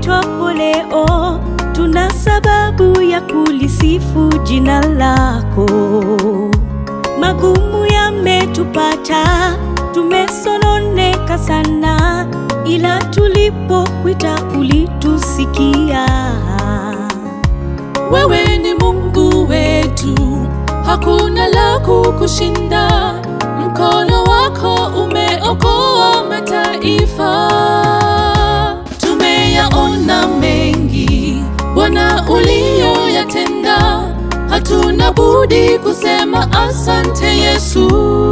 tuitwapo leo, tuna sababu ya kulisifu jina lako. Magumu yametupata, tumesononeka sana, ila tulipokuita ulitusikia. Wewe ni Mungu wetu, hakuna la kukushinda. Mkono wako umeokoa mataifa. Tumeyaona mengi Bwana uliyoyatenda, hatuna budi kusema asante Yesu.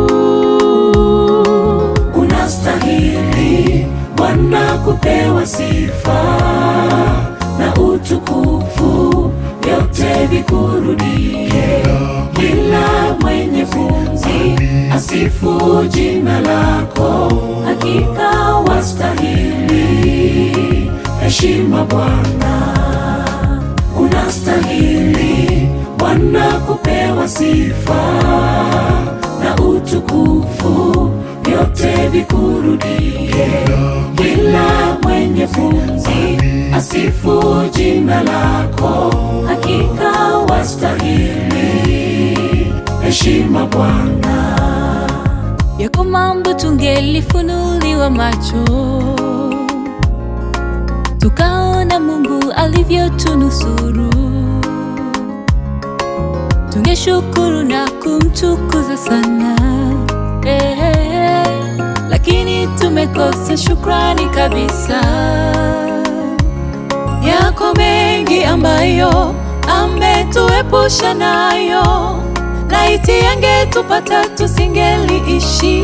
Unastahili Bwana kupewa sifa na utukufu, vyote vikurudie. Kila mwenye pumzi asifu jina lako, hakika wastahili heshima Bwana. Unastahili Bwana kupewa sifa na utukufu, vyote vikurudie. Kila mwenye pumzi asifu jina lako, hakika wastahili heshima Bwana. Yako mambo tungelifunuliwa macho, tukaona Mungu alivyotunusuru, tungeshukuru na kumtukuza sana eh, eh, lakini tumekosa shukrani kabisa. Yako mengi ambayo ametuepusha nayo, laiti yangetupata tusingeliishi.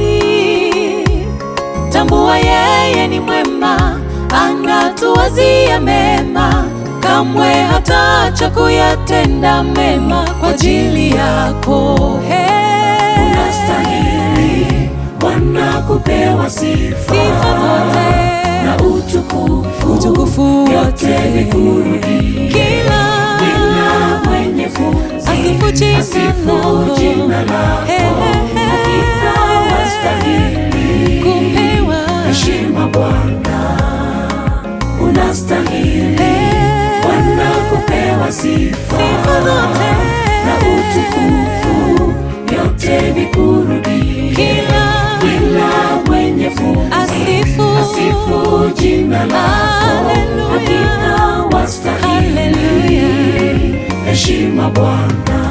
Tambua yeye ni mwema, anatuwazia mema, kamwe hataacha kuyatenda mema kwa ajili yako. Hey. Unastahili Bwana kupewa sifa, Sifa zote. na utukufu, Utukufu vyote wote. vikurudie. Kila Kila mwenye pumzi Asifu jina asifu lako. jina lako, Hey, hey, hey. hakika wastahili kupewa heshima Bwana. Unastahili Hey. Bwana kupewa sifa, Sifa zote. na utukufu, vyote vikurudie. Kila Kila mwenye pumzi asifu asifu jina lako, Haleluya. hakika wastahili Haleluya. heshima Bwana.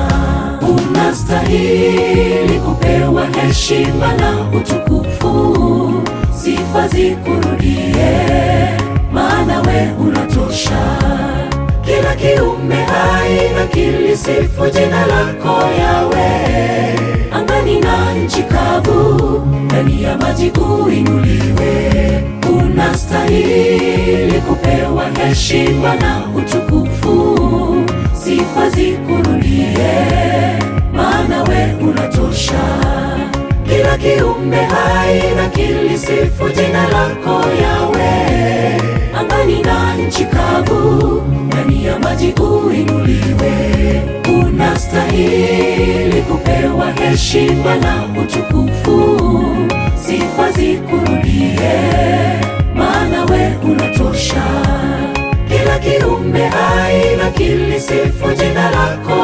Unastahili kupewa heshima na utukufu, sifa zikurudie, maana we unatosha. Kila kiumbe hai na kilisifu jina lako Yawe, angani na nchi kavu, ndani ya maji uinuliwe. Unastahili kupewa heshima na utukufu, sifa zikurudie, maana we unatosha. Kila kiumbe hai na kilisifu jina lako Yawe, angani na nchi kavu, ndani ya maji uinuliwe. Unastahili kupewa heshima na utukufu, sifa zikurudie, maana we unatosha. Kila kiumbe hai na kilisifu jina lako